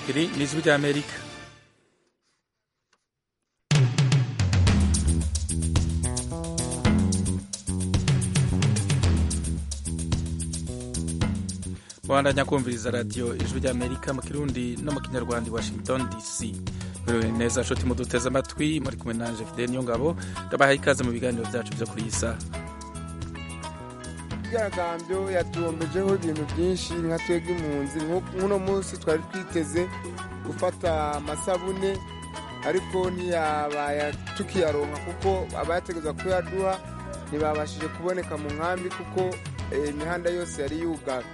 iri ni ijwi ry'amerika bandanya kumviriza radiyo ijwi ry'amerika mu kirundi no mu kinyarwanda i washington dc merewe neza nshuti muduteze amatwi muri kumwe nanje fidele niyo ngabo ndabahaye ikaze mu biganiro byacu byo kuri iyi saha imyigaragambyo yatuwombejeho ibintu byinshi nka twebwe impunzi nk'uno munsi twari twiteze gufata amasabune ariko ntiyabaye tukiyaronka kuko abayategereza kuyaduha ntibabashije kuboneka mu nkambi kuko imihanda yose yari yugaye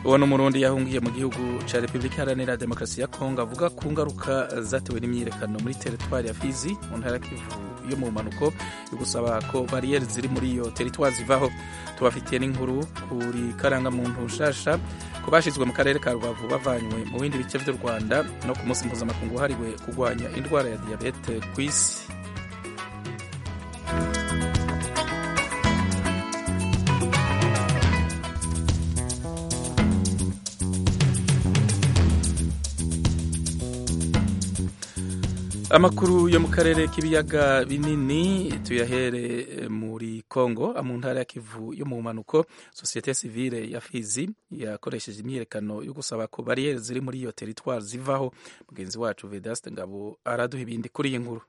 uwo ni umurundi yahungiye mu gihugu cya repubulika iharanira demokarasi ya kongo avuga ku ngaruka zatewe n'imyiyerekano muri teritwari ya fizi mu ntara kivu yo mu mpanuko yo gusaba ko bariyeri ziri muri iyo teritwari zivaho tubafitiye n'inkuru kuri karangamuntu nshasha ko bashyizwe mu karere ka rubavu bavanywe mu bindi bice by'u rwanda no ku munsi mpuzamakungu wahariwe kurwanya indwara ya diyabete ku isi amakuru yo mu karere k'ibiyaga binini tuyahere muri congo mu ntara ya kivu yo mu mpanuko sosiyete sivile ya fizi yakoresheje imyiyerekano yo gusaba ko bariyeri ziri muri iyo teritwari zivaho mugenzi wacu vedaste ngabo araduha ibindi kuri iyi nkuru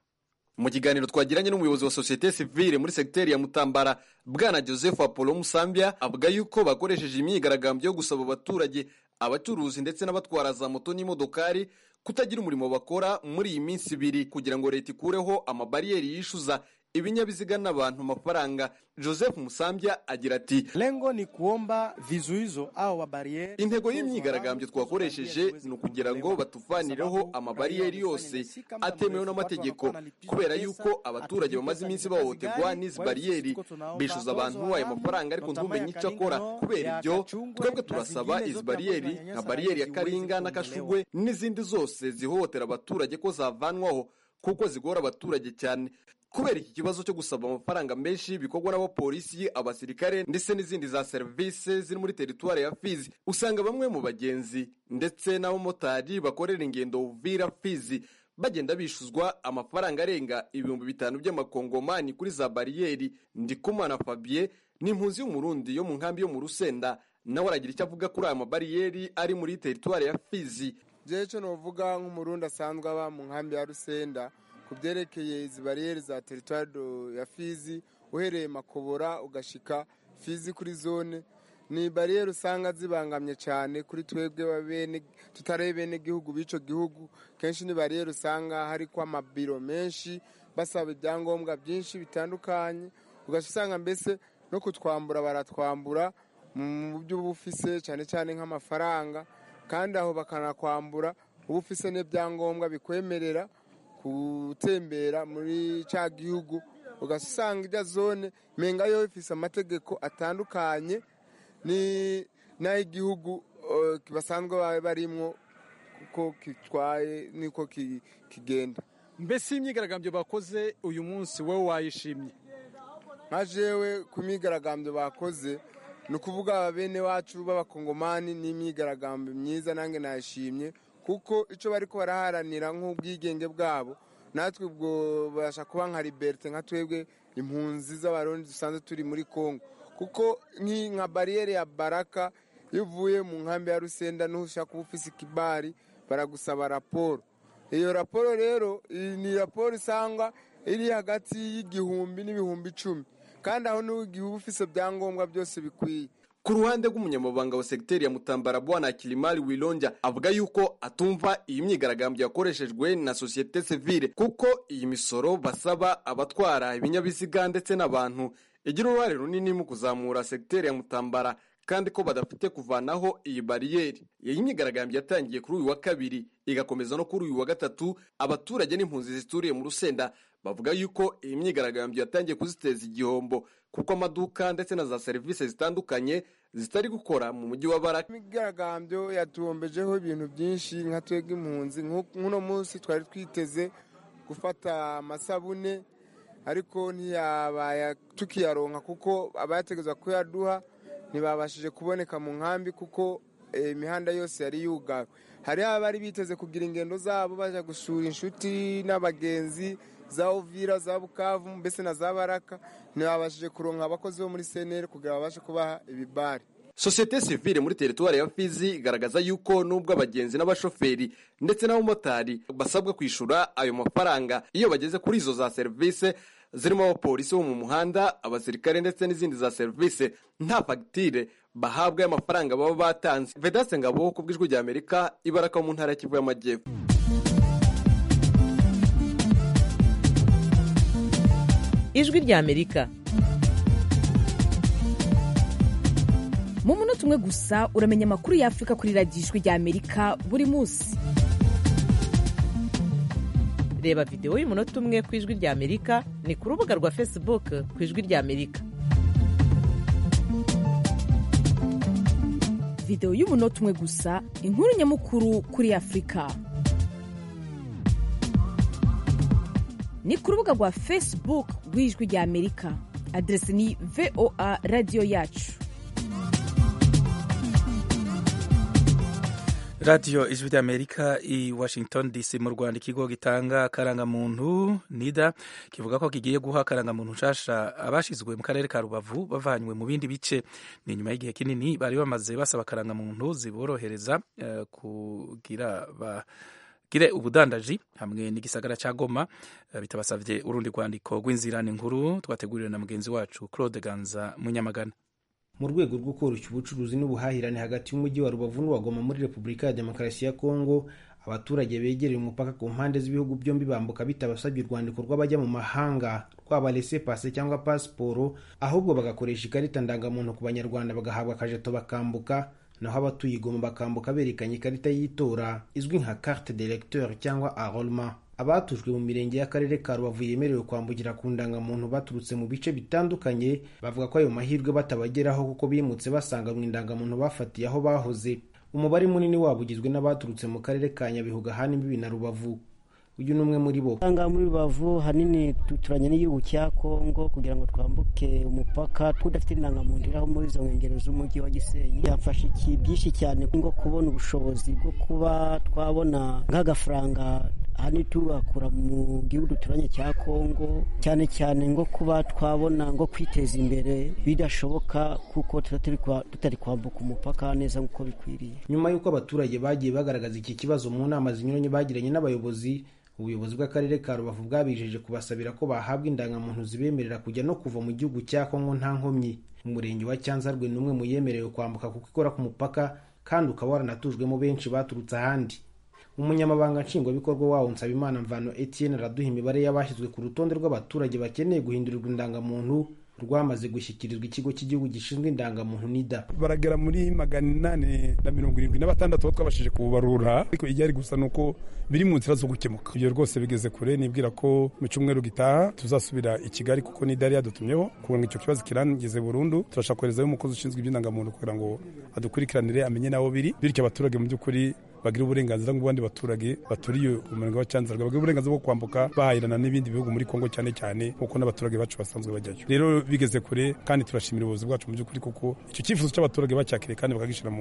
mu kiganiro twagiranye n'umuyobozi wa sosiyete sivile muri segiteri ya mutambara bwana joseph apollo musambya avuga yuko bakoresheje imyigaragambyo yo gusaba abaturage abacuruzi ndetse n'abatwara za moto n'imodokari kutagira umurimo bakora muri iyi minsi ibiri kugira ngo leta ikureho amabariyeri yishyuza ibinyabiziga n'abantu amafaranga joseph musambya agira ati lengo ni kuomba vizuizo au mabariyeri intego y'imyigaragambyo twakoresheje ni ukugira ngo batuvanireho amabariyeri yose atemewe n'amategeko kubera yuko abaturage bamaze iminsi bahohoterwa n'izi bariyeri bishyuza abantu ayo mafaranga ariko ntumenye icyo akora kubera ibyo twebwe turasaba izi bariyeri nka bariyeri ya karinga n'akashugwe n'izindi zose zihohotera abaturage ko zavanwaho kuko zigora abaturage cyane kubera iki kibazo cyo gusaba amafaranga menshi bikorwa n'abapolisi abasirikare ndetse n'izindi za serivisi ziri muri teritwari ya fizi usanga bamwe mu bagenzi ndetse n'abamotari bakorera ingendo vira fizi bagenda bishyuzwa amafaranga arenga ibihumbi bitanu by'amakongomani kuri za bariyeri ndikumana fabien ni impunzi y'umurundi yo mu nkambi yo mu rusenda nawe aragira icyo avuga kuri aya mabariyeri ari muri teritwari ya fizi byewe cyo navuga nk'umurundi asanzwe aba mu nkambi ya rusenda ku byerekeye izi bariyeri za teritwari ya fizi uhereye makobora ugashika fizi kuri zone ni bariyeri usanga zibangamye cyane kuri twebwe tutarebe bene gihugu b'icyo gihugu kenshi ni bariyeri usanga hari ko amabiro menshi basaba ibyangombwa byinshi bitandukanye ugasanga mbese no kutwambura baratwambura mu byo uba ufise cyane cyane nk'amafaranga kandi aho bakanakwambura uba ufise n'ibyangombwa bikwemerera gutembera muri cya gihugu ugasanga ijya zone menga yo ifise amategeko atandukanye n'ay'igihugu basanzwe barimwo kuko kitwaye niko kigenda mbese iyi myigaragambyo bakoze uyu munsi wowe wayishimye nka jewe ku myigaragambyo bakoze ni ukuvuga bene wacu b'abakongomani n'imyigaragambyo myiza nange nayishimye kuko icyo bari ko baraharanira nk'ubwigenge bwabo natwe ubwo babasha kuba nka liberite nka twebwe impunzi z'abarundi dusanzwe turi muri congo kuko nka bariyeri ya baraka iyo uvuye mu nkambi ya rusenda niho ushaka kuba ufise ikibari baragusaba raporo iyo raporo rero ni raporo isanga iri hagati y'igihumbi n'ibihumbi icumi kandi aho niho igihe uba ufise ibyangombwa byose bikwiye ku ruhande rw'umunyamabanga wa segiteri ya mutambara bwana kilimari wironja avuga yuko atumva iyi myigaragambyo yakoreshejwe na sosiyete sivile kuko iyi misoro basaba abatwara ibinyabiziga ndetse n'abantu igira uruhare runini mu kuzamura segiteri ya mutambara kandi ko badafite kuvanaho iyi bariyeri iyi myigaragambyo yatangiye kuri uyu wa kabiri igakomeza no kuri uyu wa gatatu abaturage n'impunzi zituriye mu rusenda bavuga yuko iyi myigaragambyo yatangiye kuziteza igihombo kuko amaduka ndetse na za serivisi zitandukanye zitari gukora mu mujyi wa baraka imyigaragambyo yatuwombejeho ibintu byinshi nka twebwe impunzi nk'uno munsi twari twiteze gufata amasabune ariko ntiyabaye tukiyaronka kuko abayategereza kuyaduha ntibabashije kuboneka mu nkambi kuko imihanda yose yari yugawe hariho abari biteze kugira ingendo zabo bajya gusura inshuti n'abagenzi za ovira za bukavu mbese na za baraka ntibabashije kuronka abakozi bo muri seneri kugira babashe kubaha ibibare sosiyete sivile muri teritwari ya fizi igaragaza yuko n'ubwo abagenzi n'abashoferi ndetse n'abamotari basabwa kwishyura ayo mafaranga iyo bageze kuri izo za serivisi zirimo abapolisi bo mu muhanda abasirikare ndetse n'izindi za serivisi nta fagitire bahabwa y'amafaranga baba batanze vedase ngabo ku bw'ijwi rya amerika ibaraka mu ntara ya kivu y'amajyepfo ijwi rya amerika mu munota umwe gusa uramenya amakuru y'afurika kuri radiyo ijwi rya amerika buri munsi reba videwo y'umunota umwe ku ijwi rya amerika ni ku rubuga rwa facebook ku ijwi rya amerika videwo y'umunota umwe gusa inkuru nyamukuru kuri afurika ni ku rubuga rwa facebook rw'ijwi rya amerika aderesi ni voa radiyo yacu radiyo ijwi ry'amerika i washington dc mu rwanda ikigo gitanga akarangamuntu nida kivuga ko kigiye guha akarangamuntu nshasha abashyizwe mu karere ka rubavu bavanywe mu bindi bice ni nyuma y'igihe kinini bari bamaze basaba akarangamuntu ziborohereza uh, kugira ba gire ubudandaji hamwe n'igisagara cya goma uh, bitabasabye urundi rwandiko rw'inzirane nkuru twateguriwe na mugenzi wacu claude ganza munyamagana mu rwego rwo koroshya ubucuruzi n'ubuhahirane hagati y'umujyi wa rubavu n'uwagoma muri repubulika ya demokarasi ya kongo abaturage begereye umupaka ku mpande z'ibihugu byombi bambuka bitabasabye urwandiko rw'abajya mu mahanga rwaba lese pase cyangwa pasiporo ahubwo bagakoresha ikarita ndangamuntu ku banyarwanda bagahabwa akajeto bakambuka naho abatuye igoma bakambuka berekanye ikarita y'itora izwi nka carte d'electeur cyangwa enrolement abatujwe mu mirenge y'akarere ka rubavu yemerewe kwambukira ku ndangamuntu baturutse mu bice bitandukanye bavuga ko ayo mahirwe batabageraho kuko bimutse basanga mu indangamuntu bafatiye aho bahoze umubare munini wabo ugizwe n'abaturutse mu karere ka nyabihu gahana imbibi na rubavu uyu ni umwe muri bo ngaha muri rubavu hanini duturanye n'igihugu cya kongo kugira ngo twambuke umupaka tudafite indangamuntu iraho muri izo nkengero z'umujyi wa gisenyi byafasha iki byinshi cyane nko kubona ubushobozi bwo kuba twabona nk'agafaranga hano tubakura mu gihugu duturanye cya kongo cyane cyane ngo kuba twabona ngo kwiteza imbere bidashoboka kuko tutari kwambuka umupaka neza nk'uko bikwiriye nyuma y'uko abaturage bagiye bagaragaza iki kibazo mu nama zinyuranye bagiranye n'abayobozi ubuyobozi bw'akarere ka rubavu bwabijeje kubasabira ko bahabwa indangamuntu zibemerera kujya no kuva mu gihugu cya kongo nta nkomyi umurenge wa cyanzarwe ni umwe mu yemerewe kwambuka kuko ikora ku mupaka kandi ukaba waranatujwemo benshi baturutse ahandi umunyamabanga nshingwabikorwa wawo nsabimana mvano etienne araduha imibare y'abashyizwe ku rutonde rw'abaturage bakeneye guhindurirwa indangamuntu rwamaze gushyikirizwa ikigo cy'igihugu gishinzwe indangamuntu nida baragera muri magana inani na mirongo irindwi na batandatu aho twabashije kubarura ariko igihari gusa ni uko biri mu nzira zo gukemuka ibyo rwose bigeze kure nibwira ko mu cyumweru gitaha tuzasubira i kigali kuko nida yari yadutumyeho kugira ngo icyo kibazo kirangize burundu turashaka koherezayo umukozi ushinzwe iby'indangamuntu kugira ngo adukurikiranire amenye n'aho biri bityo abaturage mu by'ukuri bagira uburenganzira nk'abandi baturage baturiye umurenge wa cyanzarwa bagira uburenganzira bwo kwambuka bahahirana n'ibindi bihugu muri kongo cyane cyane kuko n'abaturage bacu basanzwe bajyayo rero bigeze kure kandi turashimira ubuyobozi bwacu mu by'ukuri kuko icyo cyifuzo cy'abaturage bacyakiriye kandi bakagishyira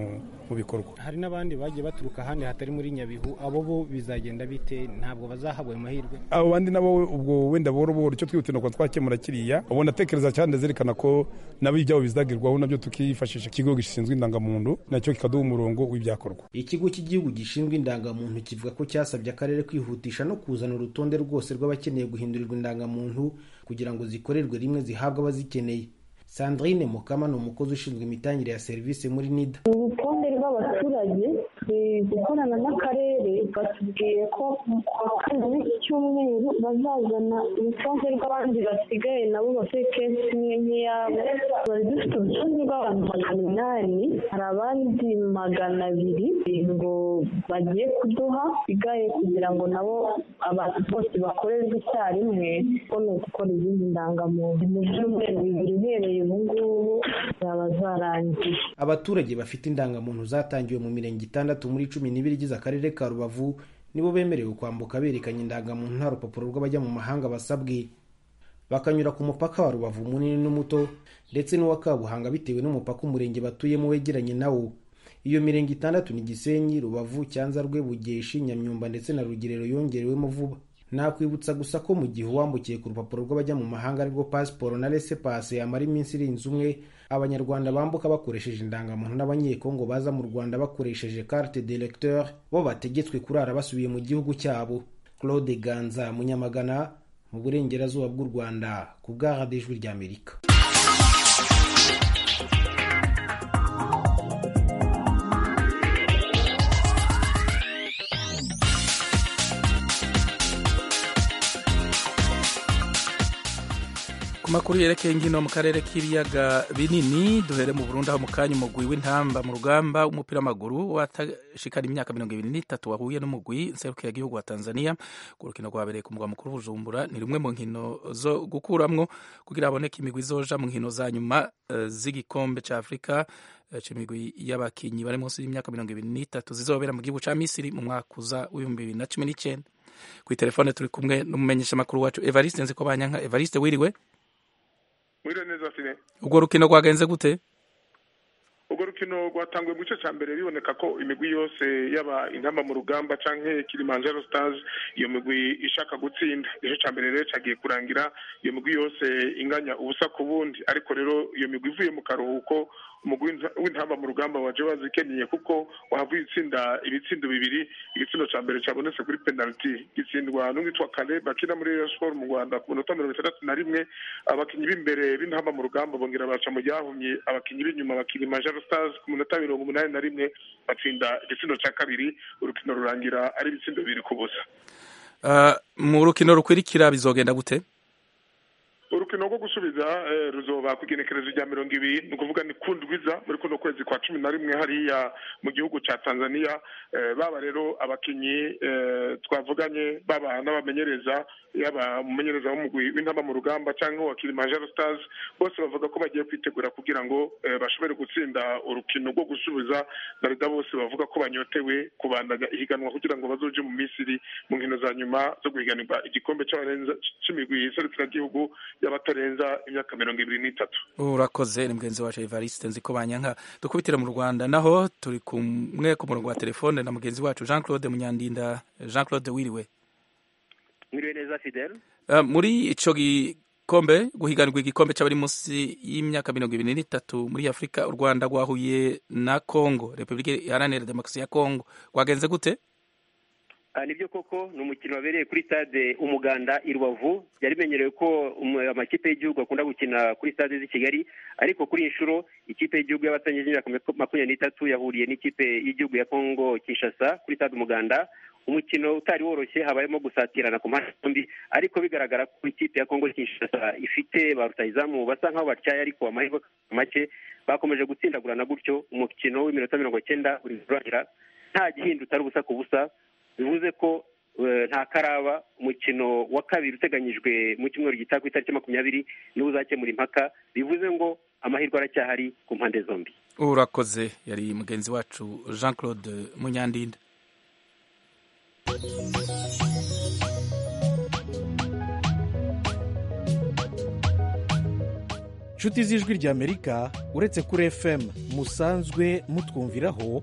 mu bikorwa hari n'abandi bagiye baturuka ahandi hatari muri nyabihu abo bo bizagenda bite ntabwo bazahabwa ayo mahirwe abo bandi nabo ubwo wenda buhoro buhoro icyo twihutira kuba twakemura kiriya ubona atekereza cyane zerekana ko nabo ibyabo bizagerwaho nabyo tukifashisha ikigo gishinzwe indangamuntu nacyo kikaduha umurongo w'ibyakorwa ikigo cy'igihugu gishinzwe indangamuntu kivuga ko cyasabye akarere kwihutisha no kuzana urutonde rwose rw'abakeneye guhindurirwa indangamuntu kugira ngo zikorerwe rimwe zihabwe abazikeneye sandrine mukama ni umukozi ushinzwe imitangire ya serivisi muri nida urutonde rw'abaturage gukorana n'akarere batubwiye ko kuwa kabiri w'iki cyumweru bazazana urutonde rw'abandi basigaye nabo bafite kesi imwe nk'iyabo bari dufite urutonde rw'abantu magana inani hari abandi magana abiri ngo bagiye kuduha bisigaye kugira ngo nabo abantu bose bakorerwe icyarimwe ko ni ugukora izindi ndangamuntu mu byumweru bibiri uhereye ubu ngubu zaba zarangiye abaturage bafite indangamuntu zatangiwe mu mirenge itandatu muri cumi n'ibiri igize akarere ka rubavu nibo bemerewe kwambuka berekanye indangamuntu nta rupapuro rw'abajya mu mahanga basabwe bakanyura ku mupaka wa rubavu munini n'umuto ndetse n'uwa kabuhanga bitewe n'umupaka umurenge batuyemo wegeranye nawo iyo mirenge itandatu ni gisenyi rubavu cyanza rwe bugeshi nyamyumba ndetse na rugerero yongerewemo vuba nakwibutsa gusa ko mu gihe uwambukiye ku rupapuro rw'abajya mu mahanga aribwo pasiporo na rese pase yamara iminsi irenze umwe abanyarwanda bambuka bakoresheje indangamuntu n'abanyekongo baza mu rwanda bakoresheje carte directeur bo bategetswe kurara basubiye mu gihugu cyabo claude ganza munyamagana mu burengerazuba bw'u rwanda ku bw'aradijwi ry'amerika makuru yerekeye inkino mu karere k'ibiyaga binini duhere mu Burundi aho mu kanya umugwi w'intamba mu rugamba w'umupira w'amaguru watashikana imyaka mirongo ibiri n'itatu wahuye n'umugwi nserukiragihugu wa tanzania ku rukino rwabereye ku mugwa mukuru bujumbura ni rumwe mu nkino zo gukuramwo kugira haboneke imigwi izoja mu nkino za nyuma uh, z'igikombe cya afurika imigwi y'abakinnyi bari munsi y'imyaka mirongo ibiri n'itatu zizobera mu gihugu cya misiri mu mwaka uza w'ibihumbi bibiri na cumi n'icyenda ku itelefone turi kumwe n'umumenyeshamakuru wacu evariste nziko banyanka evariste wiriwe mwiriwe neza fine urwo rukino rwagenze gute urwo rukino rwatanguye mu gice cya mbere biboneka ko imigwi yose yaba intamba mu rugamba cyangwa kilimanjaro stars iyo migwi ishaka gutsinda igice cya mbere rero cyagiye kurangira iyo migwi yose inganya ubusa ku bundi ariko rero iyo migwi ivuye mu karuhuko umugwi w'intamba mu rugamba wa Joas Kenye kuko wahavuye itsinda ibitsindo bibiri igitsindo ca mbere cyabonetse kuri penalty gitsindwa n'umwitwa Kale bakina muri Rayon Sport mu Rwanda ku minota mirongo itandatu na rimwe abakinyi b'imbere b'intamba mu rugamba bongera baca mu ryahumye abakinyi b'inyuma bakiri Major Stars ku minota mirongo umunani na rimwe batsinda igitsindo ca kabiri urukino rurangira ari ibitsindo bibiri ku busa uh, mu rukino rukwirikira bizogenda gute urukino rwo gusubiza ruzoba ku igenekerezo rya mirongo ibiri ni ukuvuga ni kundwiza muri kuno kwezi kwa cumi na rimwe hariya mu gihugu cya tanzania baba rero abakinnyi twavuganye baba n'abamenyereza yaba umumenyereza w'umugwi w'intamba mu rugamba cyangwa wa Kilimanjaro Stars bose bavuga ko bagiye kwitegura kugira ngo bashobore gutsinda urukino rwo gusubiza barida bose bavuga ko banyotewe kubandaga ihiganwa kugira ngo bazoje mu Misiri mu nkino za nyuma zo guhiganirwa igikombe cy'imigwi y'Iserukiragihugu y'abatarenza imyaka mirongo ibiri n'itatu urakoze ni mugenzi wacu Evariste nzi ko banyanka dukubitira mu Rwanda naho turi kumwe ku murongo wa telefone na mugenzi wacu Jean Claude Munyandinda Jean Claude Wiriwe mwiriwe neza fidele muri icyo gikombe guhiganirwa igikombe cy'abari munsi y'imyaka mirongo ibiri n'itatu muri afurika u rwanda rwahuye na congo repubulika iharanira demokarasi ya congo rwagenze gute nibyo koko ni umukino wabereye kuri stade umuganda i rubavu byari bimenyerewe ko amakipe y'igihugu akunda gukina kuri stade z'i kigali ariko kuri inshuro ikipe y'igihugu y'abatangije imyaka makumyabiri n'itatu yahuriye n'ikipe y'igihugu ya congo kinshasa kuri stade umuganda umukino utari woroshye habayemo gusatirana ku mpande zombi ariko bigaragara ko ikipe ya kongo kinshasa ifite ba rutahizamu basa nk'aho batyaye ariko amahirwe make bakomeje gutsindagurana gutyo umukino w'iminota mirongo cyenda uri kurangira nta gihindu utari ubusa ku busa bivuze ko nta karaba umukino wa kabiri uteganyijwe mu cyumweru gitaha ku itariki makumyabiri niwo uzakemura impaka bivuze ngo amahirwe aracyahari ku mpande zombi urakoze yari mugenzi wacu jean claude munyandinda inshuti z'ijwi ry'amerika uretse kuri fm musanzwe mutwumviraho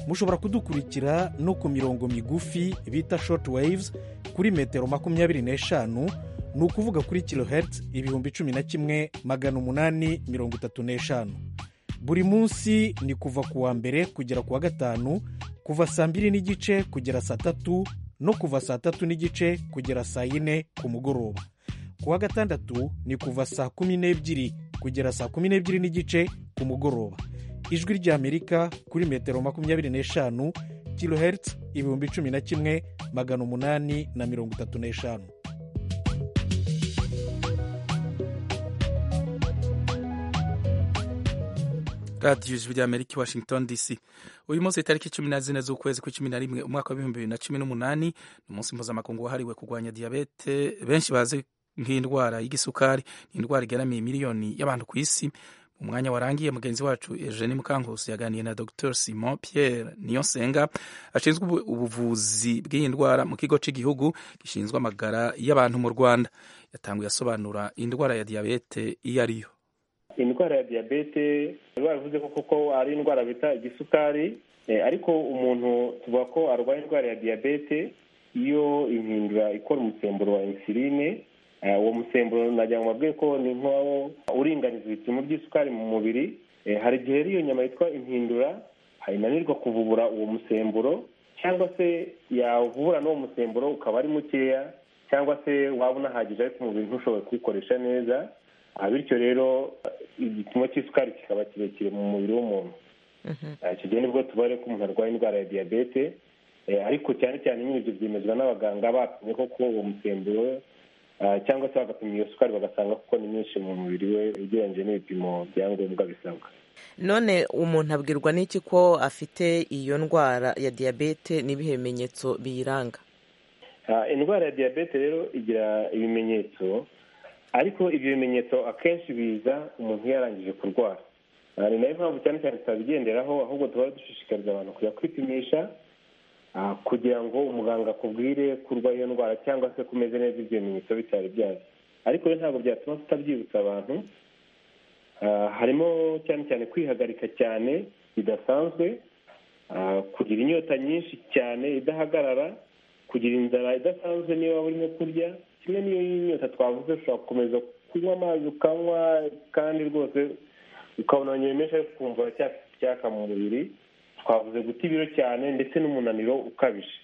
mushobora kudukurikira no ku mirongo migufi bita short waves kuri metero makumyabiri n'eshanu ni ukuvuga kuri kilohertz ibihumbi cumi na kimwe magana umunani mirongo itatu n'eshanu buri munsi ni kuva ku wa mbere kugera ku wa gatanu kuva saa mbiri n'igice kugera saa tatu no kuva saa tatu n'igice kugera saa yine ku mugoroba ku wa gatandatu ni kuva saa kumi n'ebyiri kugera saa kumi n'ebyiri n'igice ku mugoroba ijwi ry'amerika kuri metero makumyabiri n'eshanu kilohertz ibihumbi cumi na kimwe magana umunani na mirongo itatu n'eshanu radiyo ijwi ry'amerika i washington dc uyu munsi itariki cumi na zine z'ukwezi kwa cumi na rimwe umwaka w'ibihumbi bibiri na cumi n'umunani ni umunsi mpuzamakungu wahariwe kurwanya diyabete benshi bazi nk'indwara y'igisukari ni indwara igaramiye miliyoni y'abantu ku isi mu mwanya warangiye mugenzi wacu eugene mukankusi yaganiye na dr simon pierre niyonsenga ashinzwe ubuvuzi bw'iyi ndwara mu kigo cy'igihugu gishinzwe amagara y'abantu mu rwanda yatanguye asobanura indwara ya diyabete iyo ariyo indwara ya diyabete bavuze ko kuko ari indwara bita igisukari ariko umuntu tuvuga ko arwaye indwara ya diyabete iyo impindura ikora umusemburo wa insuline uwo musemburo nagira ngo babwiye ko ni nk'uwo uringaniza ibipimo by'isukari mu mubiri hari igihe iyo nyama yitwa impindura inanirwa kuvubura uwo musemburo cyangwa se yavubura n'uwo musemburo ukaba ari mukeya cyangwa se waba unahagije ariko umubiri ntushobore kuwukoresha neza bityo rero igipimo cy'isukari kikaba kirekire mu mubiri w'umuntu icyo gihe nibwo tubare ko umuntu arwaye indwara ya diyabete ariko cyane cyane nyine ibyo byemezwa n'abaganga bapimye koko uwo musemburo cyangwa se bagapima iyo sukari bagasanga kuko ni myinshi mu mubiri we ugereranyije n'ibipimo bya ngombwa bisabwa none umuntu abwirwa n'iki ko afite iyo ndwara ya diyabete n'ibihe bimenyetso biyiranga indwara ya diyabete rero igira ibimenyetso ariko ibyo bimenyetso akenshi biza umuntu yarangije kurwara ni nayo mpamvu cyane cyane tutabigenderaho ahubwo tuba dushishikariza abantu kujya kwipimisha kugira ngo umuganga akubwire kurwa iyo ndwara cyangwa se kumeze neza ibyo bimenyetso bitari byazo ariko rero ntabwo byatuma tutabyibutsa abantu harimo cyane cyane kwihagarika cyane bidasanzwe kugira inyota nyinshi cyane idahagarara kugira inzara idasanzwe niyo waba urimo kurya kimwe n'iyo nyota twavuze ushobora gukomeza kunywa amazi ukanywa kandi rwose ukabona nyemesha ariko ukumva uracyafite icyaka mu mubiri twavuze guta ibiro cyane ndetse n'umunaniro ukabije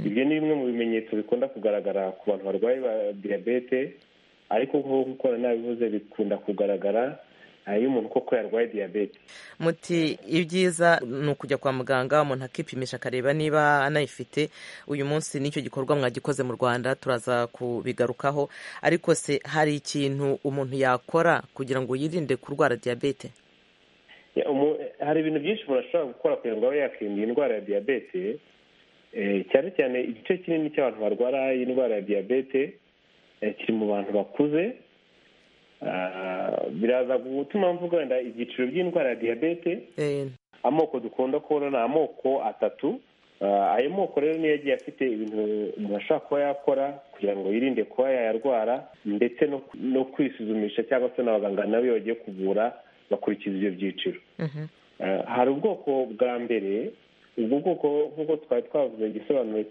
ibyo ni bimwe mu bimenyetso bikunda kugaragara ku bantu barwaye diyabete ariko nk'uko nabivuze bikunda kugaragara iyo umuntu koko yarwaye diyabete muti ibyiza ni ukujya kwa muganga umuntu akipimisha akareba niba anayifite uyu munsi nicyo gikorwa mwagikoze mu rwanda turaza kubigarukaho ariko se hari ikintu umuntu yakora kugira ngo yirinde kurwara diyabete hari ibintu byinshi umuntu ashobora gukora kugira ngo abe yakirinda iyi ndwara ya diyabete cyane cyane igice kinini cy'abantu barwara iyi ndwara ya diyabete kiri mu bantu bakuze biraza gutuma mvuga wenda ibyiciro by'indwara ya diyabete amoko dukunda kubona ni amoko atatu ayo moko rero niyo agiye afite ibintu umuntu ashobora kuba yakora kugira ngo yirinde kuba yayarwara ndetse no kwisuzumisha cyangwa se n'abaganga nabo iyo bagiye kuvura bakurikiza ibyo byiciro hari ubwoko bwa mbere ubwo bwoko nk'uko twari twavuze igisobanuro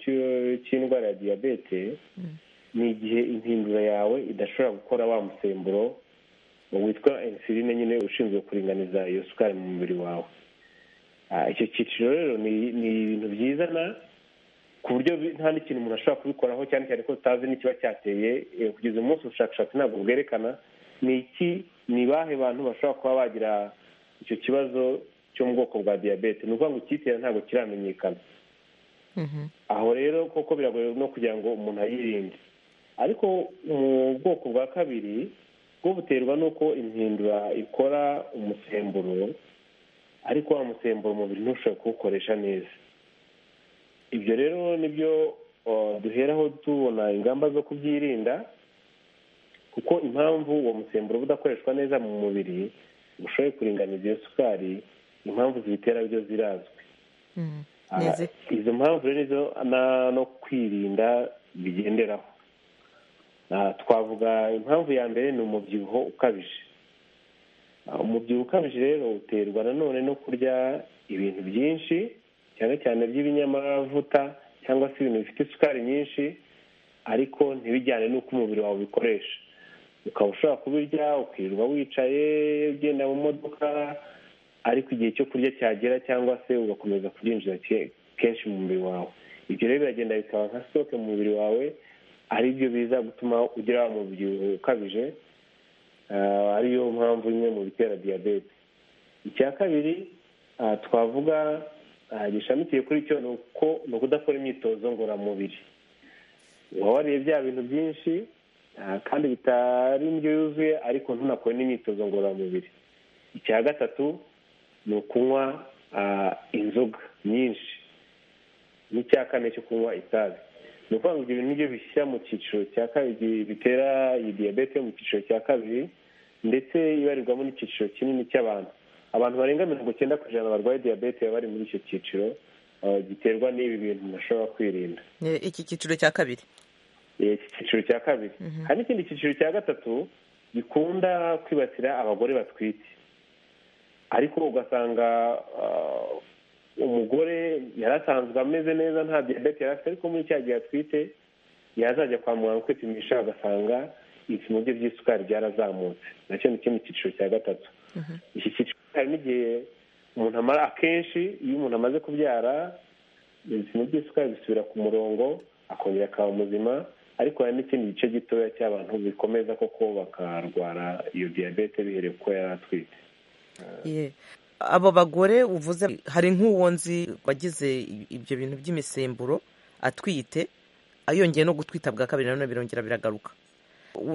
cy'indwara ya diyabete ni igihe impindura yawe idashobora gukora wa musemburo witwa insuline nyine ushinzwe kuringaniza iyo sukari mu mubiri wawe icyo cyiciro rero ni ibintu byizana ku buryo nta n'ikintu umuntu ashobora kubikoraho cyane cyane ko tutazi n'ikiba cyateye kugeza umunsi ubushakashatsi ntabwo bwerekana ni iki ni bahe bantu bashobora kuba bagira icyo kibazo cyo mu bwoko bwa diyabete ni ukuvuga ngo icyitera ntabwo kiramenyekana aho rero koko biragoye no kugira ngo umuntu ayirinde ariko mu bwoko bwa kabiri bwo buterwa n'uko impindura ikora umusemburo ariko wa musemburo umubiri ntushobore kuwukoresha neza ibyo rero nibyo duheraho tubona ingamba zo kubyirinda kuko impamvu uwo musemburo udakoreshwa neza mu mubiri ushoboye kuringaniza iyo sukari impamvu zibitera byo zirazwi izo mpamvu rero nizo no kwirinda bigenderaho twavuga impamvu ya mbere ni umubyibuho ukabije umubyibuho ukabije rero uterwa nanone no kurya ibintu byinshi cyane cyane by'ibinyamavuta cyangwa se ibintu bifite isukari nyinshi ariko ntibijyane n'uko umubiri wawe ubikoresha ukaba ushobora kubirya ukirirwa wicaye ugenda mu modoka ariko igihe cyo kurya cyagera cyangwa se ugakomeza kubyinjiza kenshi mu mubiri wawe ibyo rero biragenda bikaba nka sitoke mu mubiri wawe ari byo biza gutuma ugira umubyibuho ukabije ariyo mpamvu imwe mu bitera diyabete icya kabiri twavuga gishamikiye kuri cyo ni uko ni ukudakora imyitozo ngororamubiri waba wariye bya bintu byinshi kandi bitari indyo yuzuye ariko ntunakore n'imyitozo ngororamubiri icya gatatu ni ukunywa inzoga nyinshi n'icya kane cyo kunywa itabi ni ukuvuga ngo ibyo bintu nibyo bishyira mu cyiciro cya kabiri bitera iyi diyabete mu cyiciro cya kabiri ndetse ibarirwamo n'icyiciro kinini cy'abantu abantu barenga mirongo icyenda ku ijana barwaye diyabete baba bari muri icyo cyiciro giterwa n'ibi bintu umuntu ashobora kwirinda iki cyiciro cya kabiri iki cyiciro cya kabiri hari n'ikindi cyiciro cya gatatu gikunda kwibasira abagore batwite ariko ugasanga umugore yari asanzwe ameze neza nta diyabete yari afite ariko muri cya gihe atwite yazajya kwa muganga kwipimisha agasanga ibipimo bye by'isukari byarazamutse nacyo ni kimwe cyiciro cya gatatu iki cyiciro hari n'igihe umuntu amara akenshi iyo umuntu amaze kubyara ibipimo by'isukari bisubira ku murongo akongera akaba muzima ariko hari n'ikindi gice gitoya cy'abantu bikomeza koko bakarwara iyo diyabete bihereye kuko yari atwite abo bagore uvuze hari nk'uwo nzi wagize ibyo bintu by'imisemburo atwite yongeye no gutwita bwa kabiri nanone birongera biragaruka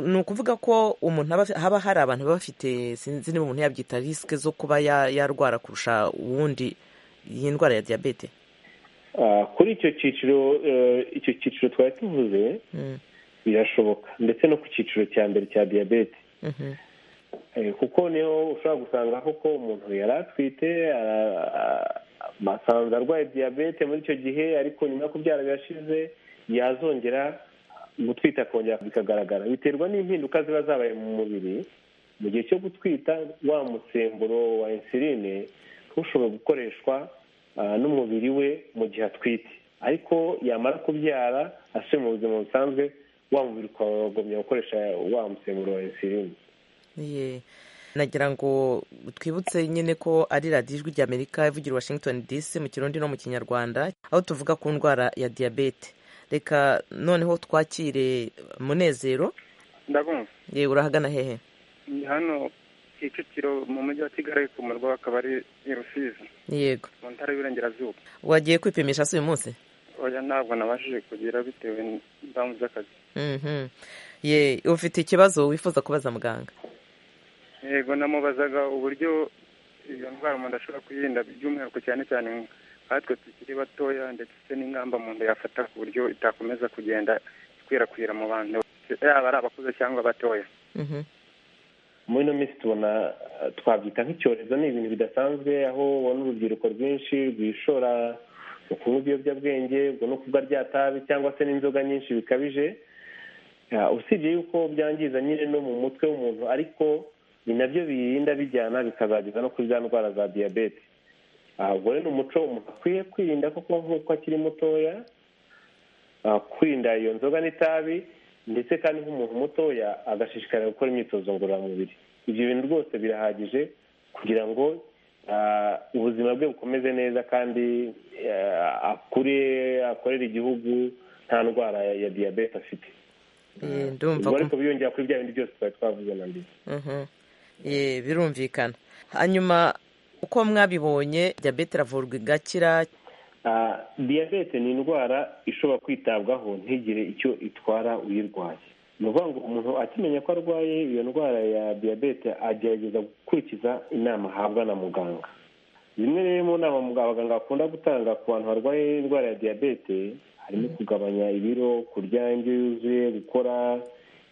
ni ukuvuga ko umuntu haba hari abantu baba bafite sinzi niba umuntu yabyita risike zo kuba yarwara kurusha uwundi iyi ndwara ya diyabete kuri icyo cyiciro icyo cyiciro twari tuvuze birashoboka ndetse no ku cyiciro cya mbere cya diyabete kuko niho ushobora gusanga koko umuntu yari atwite basanze arwaye diyabete muri icyo gihe ariko nyuma yo kubyara birashize yazongera gutwita akongera bikagaragara biterwa n'impinduka ziba zabaye mu mubiri mu gihe cyo gutwita wa musemburo wa insuline ushobora gukoreshwa n'umubiri we mu gihe atwite ariko yamara kubyara asubiye mu buzima busanzwe wa mubiri ukagomya gukoresha wa musemburo wa insuline nagira ngo twibutse nyine ko ari radiyo ijwi ry'amerika ivugira washington dc mu kirundi no mu kinyarwanda aho tuvuga ku ndwara ya diyabete reka noneho twakire munezero ndabumva yewe urahagana hehe ni hano kicukiro mu mujyi wa kigali ku murwa akaba ari i rusizi yego mu ntara y'uburengerazuba wagiye kwipimisha si uyu munsi oya ntabwo nabashije kugira bitewe n'impamvu z'akazi ye ufite ikibazo wifuza kubaza muganga yego namubazaga uburyo iyo ndwara umuntu ashobora kuyirinda by'umwihariko cyane cyane nkatwe tukiri batoya ndetse n'ingamba umuntu yafata ku buryo itakomeza kugenda ikwirakwira mu bantu yaba ari abakuze cyangwa abatoya muri ino minsi tubona twabyita nk'icyorezo ni ibintu bidasanzwe aho ubona urubyiruko rwinshi rwishora mu kunywa ibiyobyabwenge ubwo no kubwa rya tabi cyangwa se n'inzoga nyinshi bikabije usibye yuko byangiza nyine no mu mutwe w'umuntu ariko ni nabyo birinda bijyana bikazageza no kuri za ndwara za diyabete ubwo rero ni umuco umuntu akwiye kwirinda kuko nk'uko akiri mutoya kwirinda iyo nzoga n'itabi ndetse kandi nk'umuntu mutoya agashishikarira gukora imyitozo ngororamubiri ibyo bintu rwose birahagije kugira ngo ubuzima bwe bukomeze neza kandi akure akorere igihugu nta ndwara ya diyabete afite ndumva ariko biyongera kuri bya bindi byose twari twavuze na mbere birumvikana hanyuma uko mwabibonye diyabete iravurwa igakira diyabete ni indwara ishobora kwitabwaho ntigire icyo itwara uyirwaye ni ukuvuga ngo umuntu akimenya ko arwaye iyo ndwara ya diyabete agerageza gukurikiza inama ahabwa na muganga zimwe rero mu nama abaganga bakunda gutanga ku bantu barwaye indwara ya diyabete harimo kugabanya ibiro kurya indyo yuzuye gukora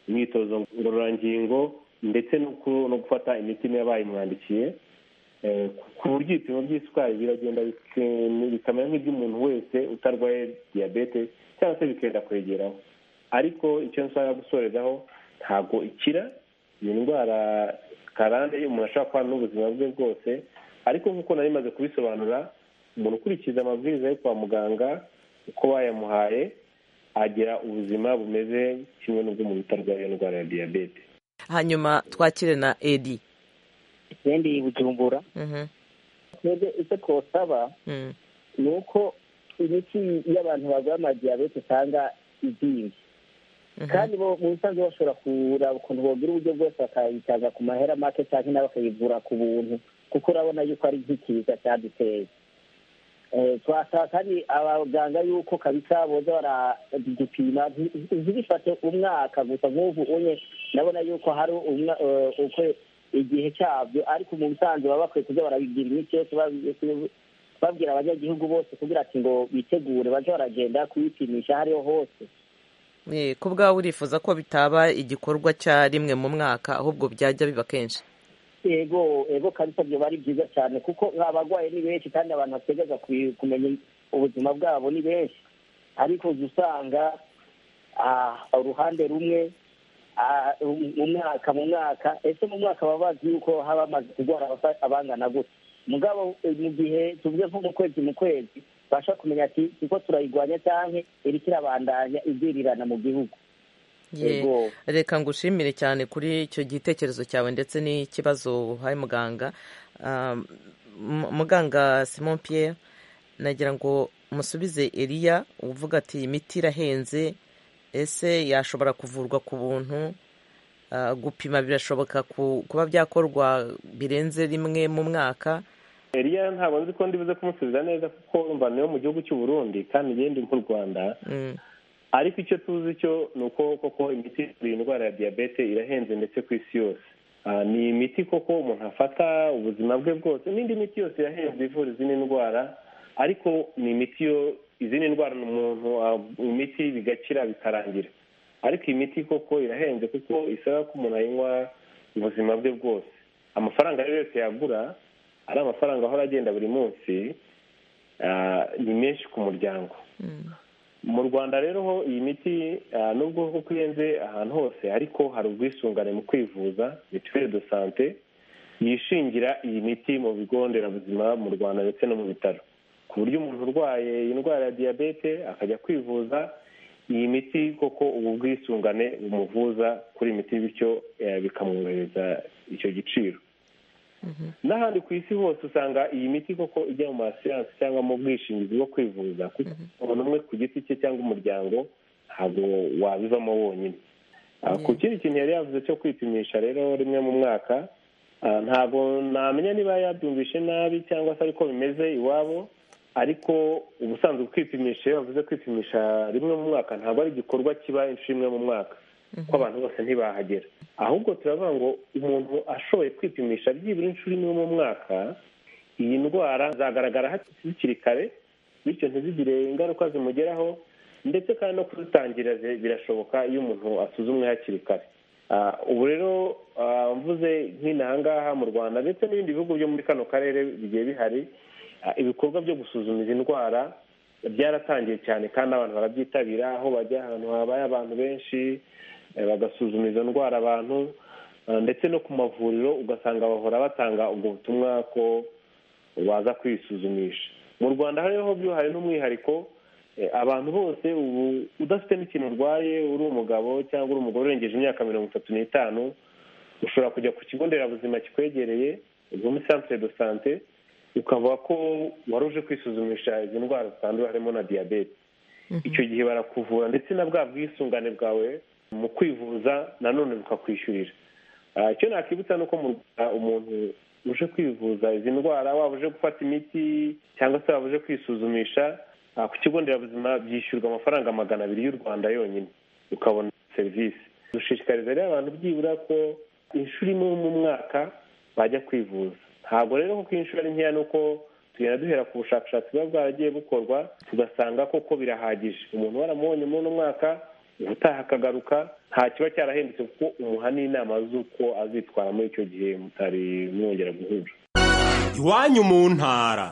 imyitozo ngororangingo ndetse no gufata imiti niba bayimwandikiye ku buryo ibipimo by'isukari biragenda bikamera nk'iby'umuntu wese utarwaye diyabete cyangwa se bikenda kwegeraho ariko icyo nshaka gusorezaho ntabwo ikira iyi ndwara karande umuntu ashobora kubana n'ubuzima bwe bwose ariko nk'uko nari maze kubisobanura umuntu ukurikiza amabwiriza yo kwa muganga uko bayamuhaye agira ubuzima bumeze kimwe n'ubw'umuntu utarwaye indwara ya diyabete hanyuma twakire na edi edi bujumbura twebwe icyo twasaba ni uko imiti y'abantu barwaye amadiyabete usanga izinze kandi bo mu busanzwe bashobora kureba ukuntu bogira uburyo bwose bakayitaza ku mahera make cyangwa nabo bakayivura ku buntu kuko urabona yuko ari nk'ikiza cyaduteye twasaba kandi abaganga yuko kabisa boza baragupima ntibifate umwaka gusa nk'ubu unye ndabona yuko hari igihe cyabyo ariko mu busanzwe baba bakwiye kuza barabigira imiti yose babwira abanyagihugu bose kugira ati ngo bitegure bajye baragenda kuyipimisha hariho hose ku bwawe urifuza ko bitaba igikorwa cya rimwe mu mwaka ahubwo byajya biba kenshi ego ego kabisa byo bari byiza cyane kuko abarwayi ni benshi kandi abantu bategereza kumenya ubuzima bwabo ni benshi ariko uza usanga uruhande rumwe mu mwaka mu mwaka ese mu mwaka baba bazi yuko haba hamaze kurwara abangana gutya mugabo mu gihe tuvuze nko mu kwezi mu kwezi tubasha kumenya ati kuko turayirwanya cyane iri kirabandanya ibyirirana mu gihugu reka ngushimire cyane kuri icyo gitekerezo cyawe ndetse n'ikibazo uhaye muganga muganga simon Pierre nagira ngo musubize eriya uvuga ati imiti irahenze ese yashobora kuvurwa ku buntu gupima birashoboka kuba byakorwa birenze rimwe mu mwaka eriya ntabwo nzi ko ndibuze kumusubiza neza kuko urumva niyo mu gihugu cy'u Burundi kandi ngende mu rwanda ariko icyo tuzi cyo ni uko koko imiti iyi ndwara ya diyabete irahenze ndetse ku isi yose ni imiti koko umuntu afata ubuzima bwe bwose n'indi miti yose irahenze ivura izindi ndwara ariko ni imiti yo izindi ndwara ni umuntu imiti bigakira bikarangira ariko iyi miti koko irahenze kuko isaba ko umuntu ayinywa ubuzima bwe bwose amafaranga rero yose yagura ari amafaranga ahora agenda buri munsi ni menshi ku muryango mu rwanda rero ho iyi miti nubwo kuko ihenze ahantu hose ariko hari ubwisungane mu kwivuza mituweli do sante yishingira iyi miti mu bigo nderabuzima mu rwanda ndetse no mu bitaro ku buryo umuntu urwaye indwara ya diyabete akajya kwivuza iyi miti koko ubu bwisungane bumuvuza kuri iyi miti bityo bikamworohereza icyo giciro n'ahandi ku isi hose usanga iyi miti koko ijya mu masiyansi cyangwa mu bwishingizi bwo kwivuza kuko umuntu umwe ku giti cye cyangwa umuryango ntabwo wabivamo wonyine ku kindi kintu yari yavuze cyo kwipimisha rero rimwe mu mwaka ntabwo namenya niba yabyumvishe nabi cyangwa se ariko bimeze iwabo ariko ubusanzwe kwipimisha iyo bavuze kwipimisha rimwe mu mwaka ntabwo ari igikorwa kiba inshuro imwe mu mwaka ko abantu bose ntibahagera ahubwo turavuga ngo umuntu ashoboye kwipimisha byibura inshuro imwe mu mwaka iyi ndwara zagaragara hakiri kare bityo ntizigire ingaruka zimugeraho ndetse kandi no kuzitangira birashoboka iyo umuntu asuzumwe hakiri kare ubu rero mvuze nk'inahangaha mu rwanda ndetse n'ibindi bihugu byo muri kano karere bigiye bihari ibikorwa byo gusuzuma izi ndwara byaratangiye cyane kandi abantu barabyitabira aho bajya ahantu habaye abantu benshi bagasuzuma izo ndwara abantu ndetse no ku mavuriro ugasanga bahora batanga ubwo butumwa ko baza kwisuzumisha mu rwanda hariho byo hari n'umwihariko abantu bose ubu udafite n'ikintu urwaye uri umugabo cyangwa uri umugore urengeje imyaka mirongo itatu n'itanu ushobora kujya ku kigo nderabuzima kikwegereye ubwo muri santire do sante ukavuga ko wari uje kwisuzumisha izi ndwara zitandura harimo na diyabete icyo gihe barakuvura ndetse na bwa bwisungane bwawe mu kwivuza nanone bukakwishyurira icyo nakibutsa ni uko mu rwanda umuntu uje kwivuza izi ndwara waba uje gufata imiti cyangwa se waba uje kwisuzumisha ku kigo nderabuzima byishyurwa amafaranga magana abiri y'u rwanda yonyine ukabona serivisi dushishikariza rero abantu byibura ko inshuro imwe mu mwaka bajya kwivuza ntabwo rero kuko inshuro ari nkeya ni uko tugenda duhera ku bushakashatsi buba bwaragiye bukorwa tugasanga koko birahagije umuntu waramubonye muri uno mwaka ubutaha akagaruka nta kiba cyarahindutse kuko umuha n'inama z'uko azitwara muri icyo gihe mutari mwongera guhura iwanyu mu ntara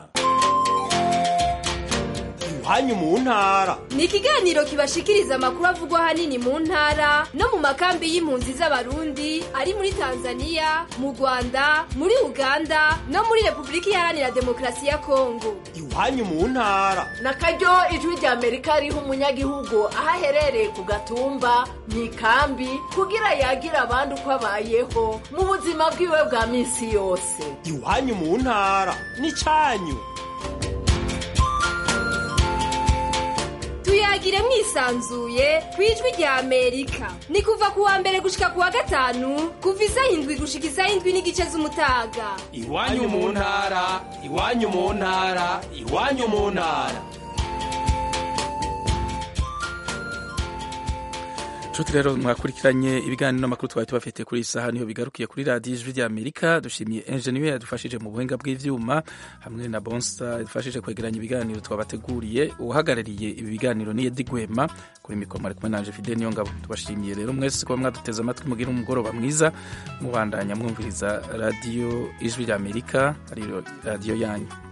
iwanyu mu ntara ni ikiganiro kibashikiriza amakuru avugwa ahanini mu ntara no mu makambi y'impunzi z'abarundi ari muri tanzania mu rwanda muri uganda no muri repubulika iharanira demokarasi ya kongo iwanyu mu ntara na karyo ijwi rya amerika riha umunyagihugu aho aherereye ku gatumba mu ikambi kugira yagire abandi uko abayeho mu buzima bwiwe bwa minsi yose iwanyu mu ntara n'icyanyu tuyagire mwisanzuye ku ijwi rya amerika ni kuva ku wa mbere gushika ku wa gatanu kuva isaha indwi gushika isaha indwi n'igice z'umutaga iwanyu mu ntara iwanyu mu ntara iwanyu mu ntara nshuti rero mwakurikiranye ibiganiro n'amakuru twari tubafite kuri iyi saha niho bigarukiye kuri radiyo ijwi rya amerika dushimiye enjeniyeri yadufashije mu buhinga bw'ibyuma hamwe na bonsa yadufashije kwegeranya ibiganiro twabateguriye uhagarariye ibi biganiro ni edi gwema kuri mikoro ari kumwe na fide niyo ngabo tubashimiye rero mwese kuba mwaduteze amatwi mugire umugoroba mwiza mubandanya mwumviriza radiyo ijwi rya amerika ariyo radiyo yanyu